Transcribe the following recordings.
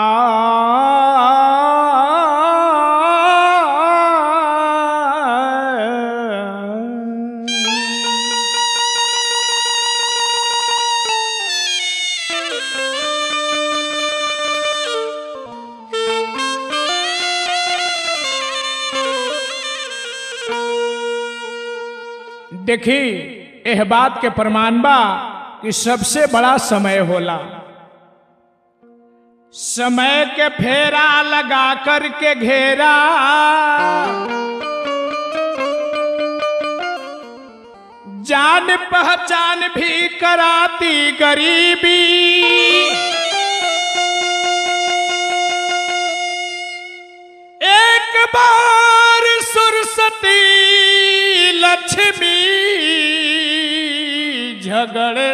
देखी एह बात के प्रमाण बा कि सबसे बड़ा समय होला समय के फेरा लगा कर के घेरा जान पहचान भी कराती गरीबी एक बार सुरसती लक्ष्मी झगड़े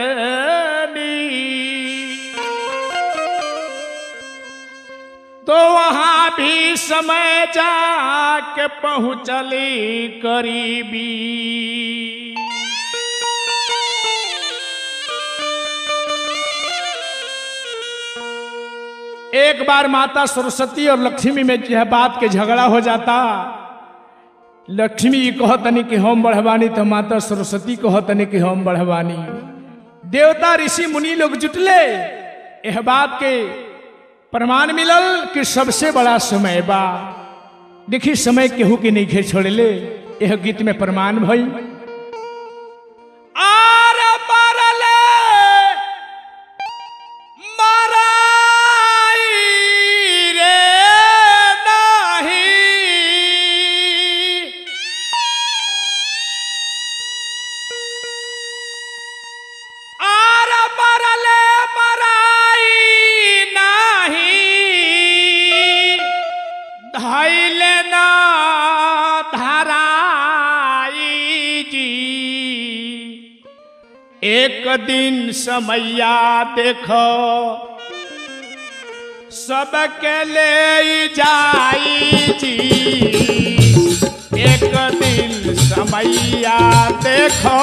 तो वहां भी समय जाके पहुंचली करीबी एक बार माता सरस्वती और लक्ष्मी में यह बात के झगड़ा हो जाता लक्ष्मी जी कहतनी कि हम बढ़वानी तो माता सरस्वती कहतनी कि हम बढ़वानी देवता ऋषि मुनि लोग जुटले यह बात के प्रमाण मिलल कि सबसे बड़ा समय बा देखी समय केहू के नहीं घेर छोड़ले यह गीत में प्रमाण भई आर मरले मराई रे नाही आर मरले मराई नाही धैले ना धराई जी एक दिन समैया देखो सबके ले जाई जी एक दिन समैया देखो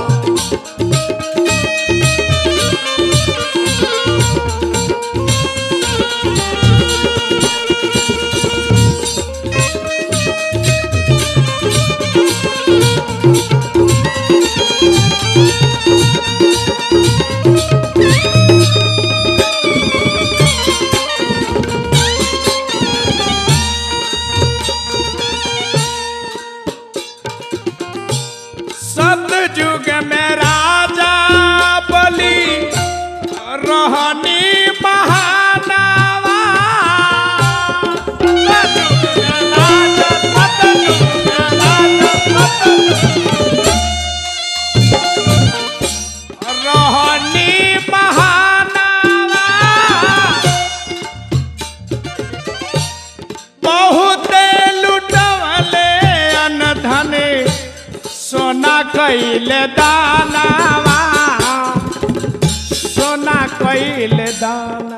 सतयुग में राजा बलि रहनी महानावा सतयुग में राजा, सतयुग में राजा, सतयुग रहनी महानावा बहुते लुटवले अनधने सोना कैले दानावा सोना कैले दाना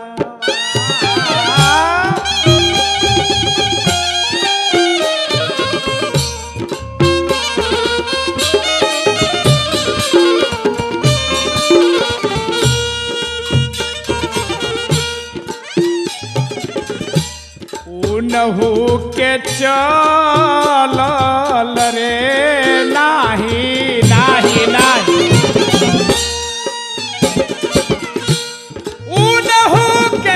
उनहु के चलल रे नाही नाही नाही उनहु के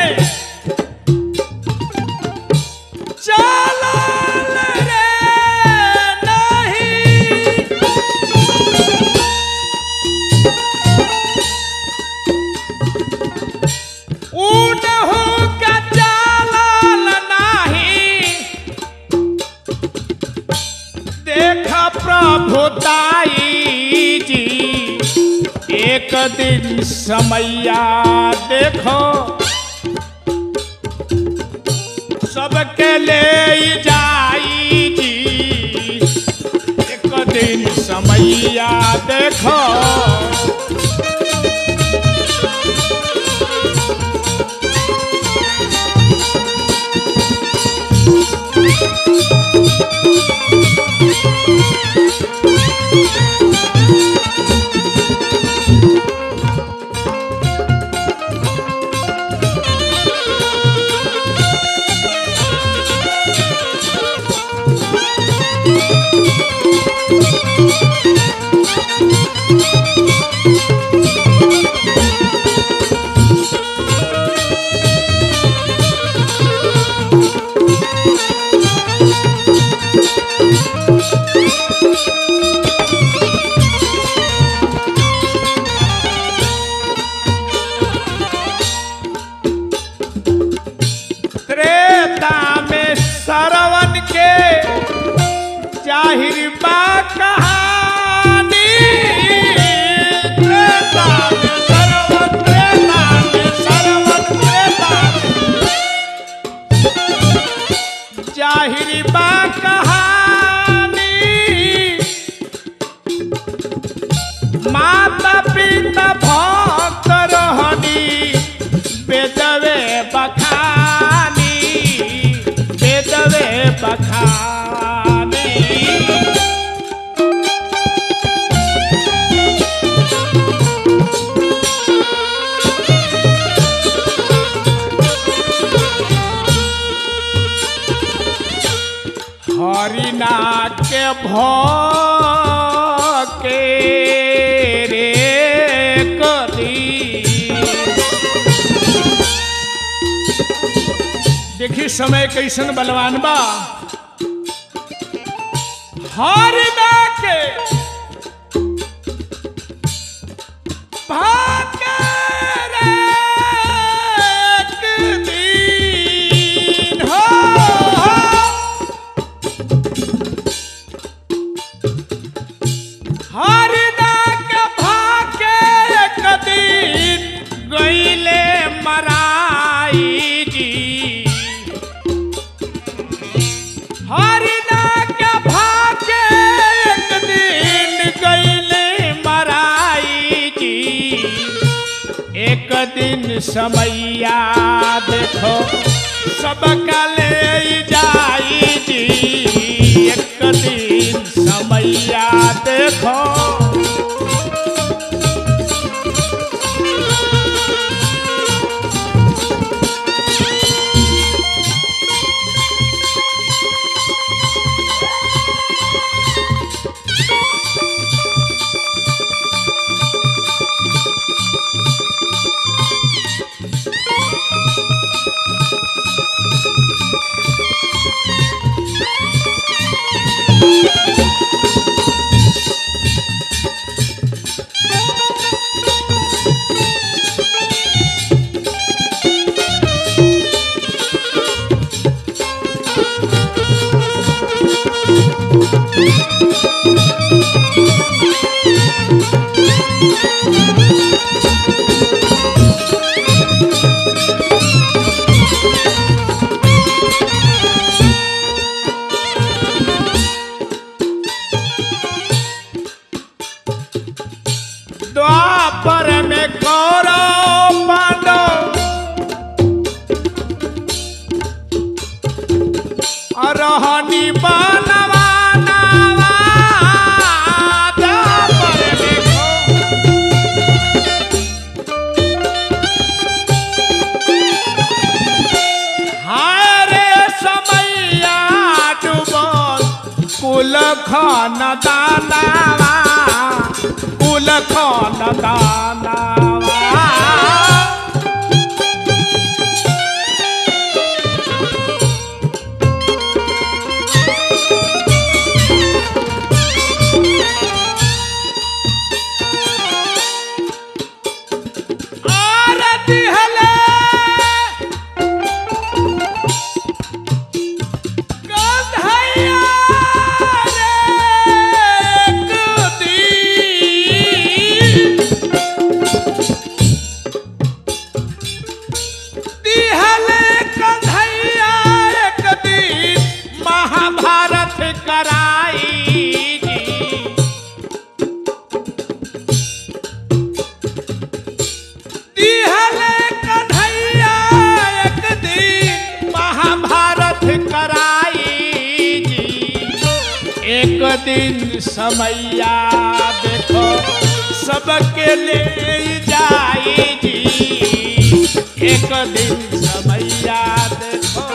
चलल रे नाही उनहु के चलल नाही देख प्रभुताई जी एक दिन समैया देखो सबके ले जाई जी एक दिन समैया देखो जाहिर बा कहानी त्रेता में सरवन त्रेता में सरवन त्रेता में जाहिर बा कहानी माता पिता भक्त रहनी बेदवे बखानी बेदवे बखानी हरिना के भके रे कदी देखी समय कैसन बलवान बा हरिना के भाके रे कदी हो, हो हरिदा के भाके एक दिन गईले मराई जी हरिदा के भाके एक दिन गईले मराई जी एक दिन समैया देखो सबका ले जाई जी एक दिन समैया देखो द्वापर में कौरव पांडव रहनी बनवा नवा द्वापर में कौ- हाय रे समैया डूबल कुल खान दानावा कुल खान दानावा आरती हले कन्हैया रे कदी दिहले कन्हैया एक दिन महाभारत कराई जी दिहले कन्हैया एक दिन महाभारत कराई जी एक दिन समैया देखो सबके ले जाई जी एक दिन समैया देखो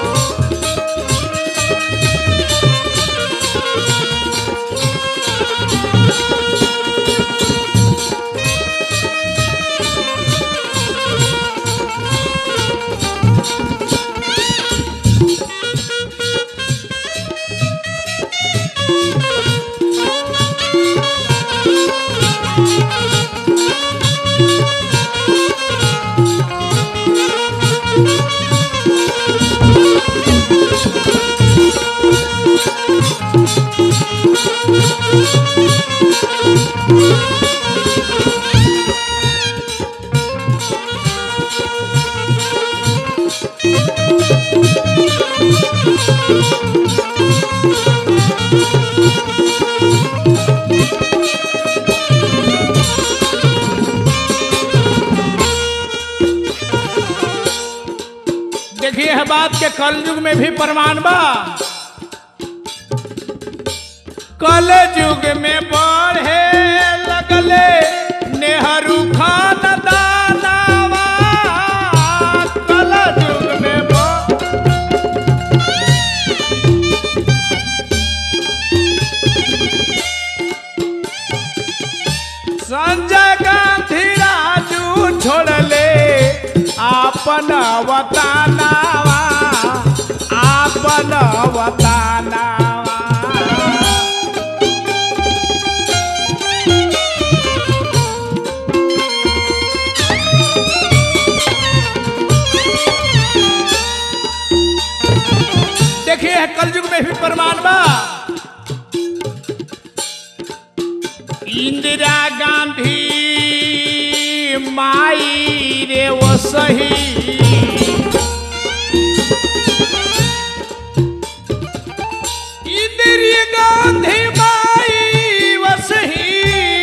देखिए यह बात के कलयुग में भी प्रमाण बा कल युग में बढ़े लगले नेहरू खान दानावा कल युग में बढ़ संजय गांधी राजू छोड़ले आपन वतानावा आपन वतानावा देखिए है कलयुग में भी प्रमाण बा इंदिरा गांधी माई रे वो सही इंदिरा गांधी माई वो सही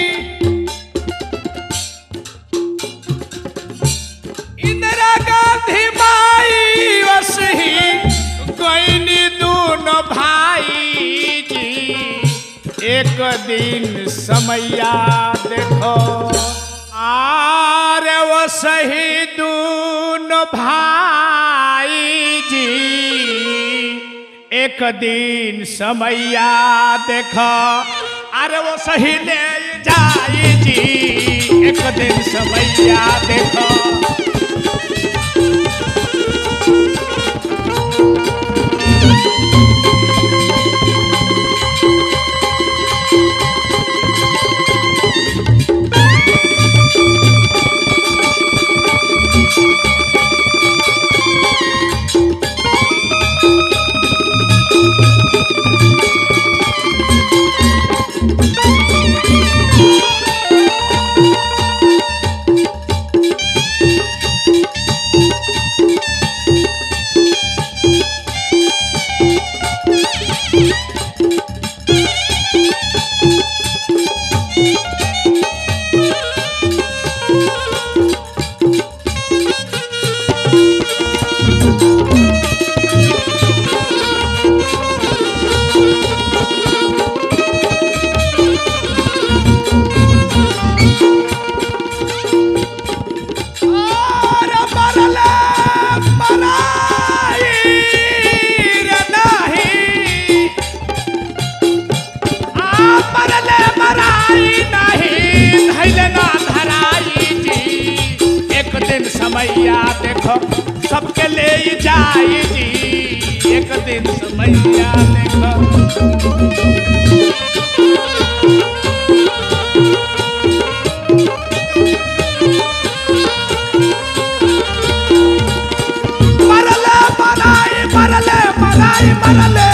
इंदिरा गांधी माई वो सही गईनी दोनों भाई जी एक दिन समैया देखो आरे वो सही दून भाई जी एक दिन समैया देखो अरे वो सही ले जाई जी एक दिन समैया देखो और मरले मराई रे नाही आ मरले मराई नहीं धैले ना धराई जी एक दिन समैया देखो सबके ले जाई जी एक दिन समैया देखो मरले मराई मरले मराई मरले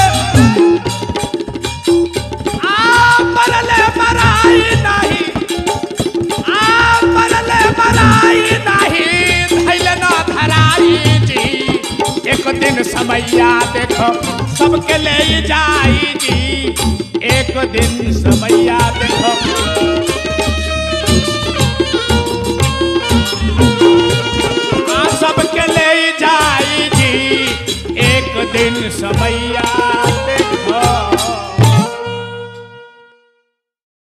आ मरले मराई नहीं आ मरले मराई नहीं धैले ना धराई जी एक दिन समैया देखो सबके ले जाई जी एक दिन समैया देखो आ सबके ले जाई जी एक दिन समैया